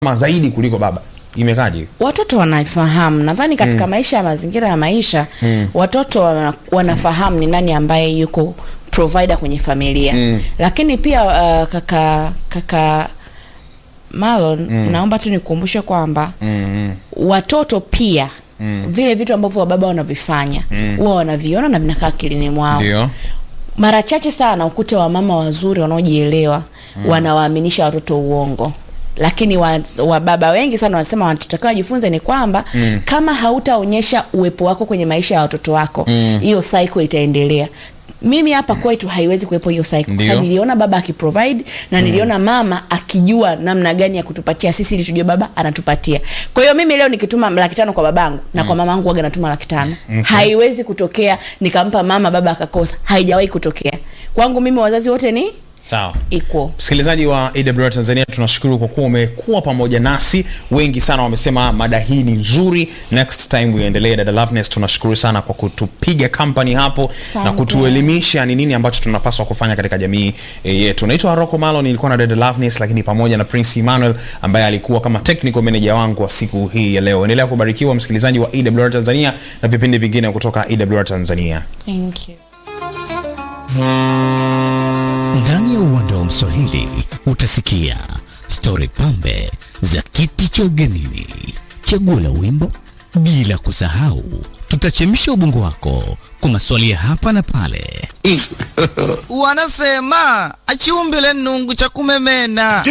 mama zaidi kuliko baba imekaje watoto wanaifahamu nadhani katika maisha ya mazingira ya maisha watoto wana, wanafahamu ni nani ambaye yuko provider kwenye familia Mm. lakini pia uh, kaka kaka Marlon naomba tu nikukumbushe kwamba mm. watoto pia vile vitu ambavyo wababa wanavifanya huwa wanaviona na vinakaa akilini mwao ndio mara chache sana ukute wamama wazuri wanaojielewa wanawaaminisha watoto uongo lakini wa, wa baba wengi sana wanasema wanachotakiwa wajifunze ni kwamba mm. kama hautaonyesha uwepo wako kwenye maisha ya watoto wako hiyo mm. cycle itaendelea mimi hapa kwetu haiwezi kuwepo hiyo cycle kwa Ndio. sababu niliona baba akiprovide na niliona mama akijua namna gani ya kutupatia sisi ili tujue baba anatupatia kwa hiyo mimi leo nikituma laki tano kwa babangu na kwa mama yangu waga natuma laki tano haiwezi kutokea nikampa mama baba akakosa haijawahi kutokea kwangu mimi wazazi wote ni sawa equal msikilizaji wa awr tanzania tunashukuru kwa kuwa umekuwa pamoja nasi wengi sana wamesema mada hii ni nzuri next time uendelee dada loveness tunashukuru sana kwa kutupiga company hapo na Asante. kutuelimisha ni nini ambacho tunapaswa kufanya katika jamii e, yetu naitwa rocco malo nilikuwa na dada loveness lakini pamoja na prince emmanuel ambaye alikuwa kama technical manager wangu wa siku hii ya leo endelea kubarikiwa msikilizaji wa awr tanzania na vipindi vingine kutoka awr tanzania thank you Ndani ya uwanda wa Mswahili utasikia stori pambe za kiti cha ugenini, chaguo la wimbo, bila kusahau tutachemsha ubongo wako kwa maswali ya hapa na pale. wanasema achiumbile nungu cha kumemena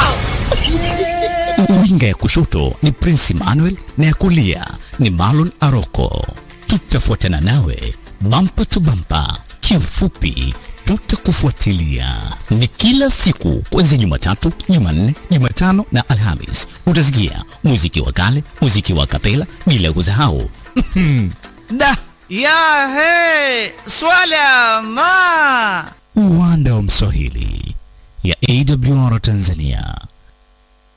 Winga ya kushoto ni Prince Emmanuel na ya kulia ni Marlon Aroko. Tutafuatana nawe bampa tu bampa, kiufupi tutakufuatilia. Ni kila siku kuanzia Jumatatu, Jumanne, Jumatano na Alhamis. Utasikia muziki wa kale, muziki wa kapela, bila kusahau da ya he swala ma uwanda wa Mswahili ya AWR Tanzania.